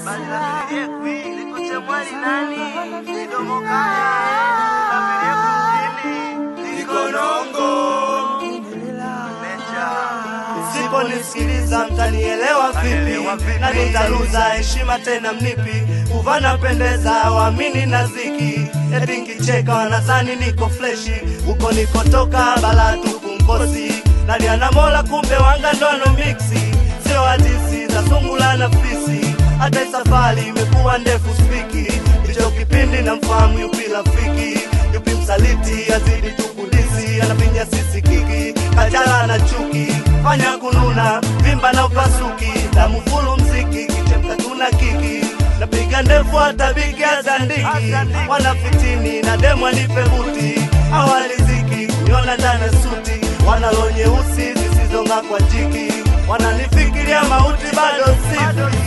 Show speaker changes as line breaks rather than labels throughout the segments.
Msiponisikiliza mtanielewa vipi? Na nitaluza heshima tena mnipi? Kuvana pendeza waamini na ziki, eti nkicheka wanadhani niko fleshi. Huko nikotoka bala tupu mkosi, nalia na Mola kumbe wanga ndono miksi, sio hadisi za sungula na fisi. Hata safari imekuwa ndefu spiki, hicho kipindi na mfahamu yupi rafiki, yupi msaliti, azidi tukudisi, anapinya sisi kiki, kajala na chuki, fanya kununa, vimba na upasuki, damu fulu mziki, kichemka tuna kiki napiga ndefu hata bigi azandiki, wanafitini na demu anipe buti, awaliziki kuniona ndani ya suti, wanalo nyeusi zisizong'aa kwa jiki, wananifikiria mauti bado sifi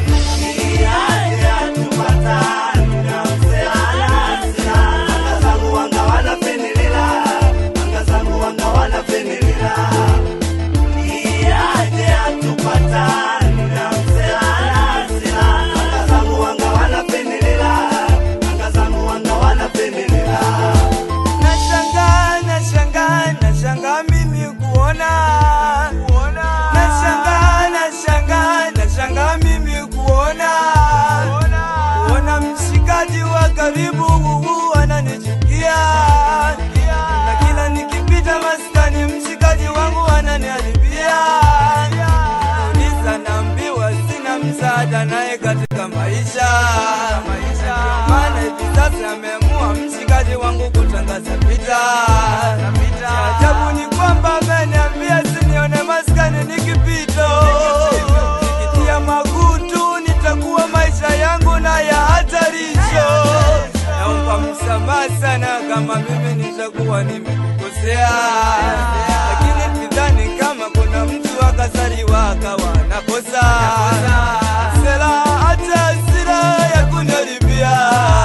Nashangaa, nashangaa, nashangaa mimi kuona Nashangaa, nashangaa, nashangaa mimi kuona Kuona mshikaji wa karibu huu ananichukia Na kila nikipita maskani mshikaji wangu ananiharibia Uliza naambiwa sina msaada naye katika maisha Ndio maana hivi sasa ameamua mshikaji wangu kutangaza vita. Cha ajabu ni kwamba ameniambia sinione maskani nikipito, nikitia magutu nitakuwa maisha yangu na ya hatarisho. Naomba msamaha sana kama mimi nitakuwa nimekukosea, lakini sidhani kama kuna mtu akazaliwa akawa nakosa sera hata hasira ya kuniharibia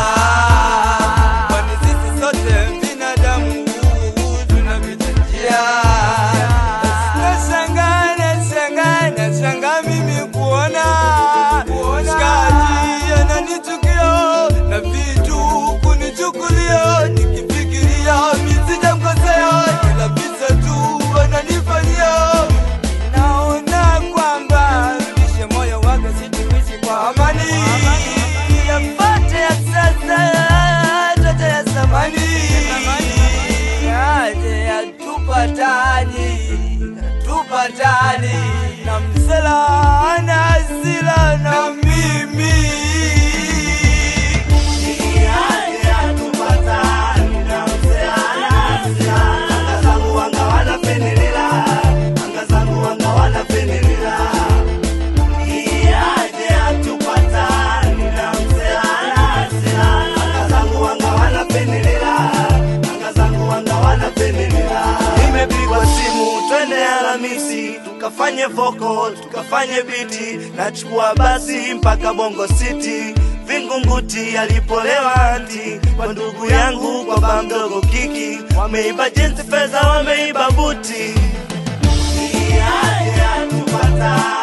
kwani sisi sote binadamu tunapita njia. Nashangaa, nashangaa, nashangaa mimi kuona shikaji ananichukia na vitu kunichukulia, nikifikiria mimi sijamkosea, ila visa tu ananifanyia. Naona kwamba rudishe moyo wake, situishi kwa amani. Yapate ya sasa, tote ya zamani, yaje yatupatani, tupatani na msela ana hasira na mimi
Nimepigwa simu twende Alhamisi tukafanye voko tukafanye biti, nachukua basi mpaka Bongo City Vingunguti alipolewa anti kwa ndugu yangu kwa ba mdogo kiki, wameiba jinsi fedha, wameiba buti. Iya, iya, tupata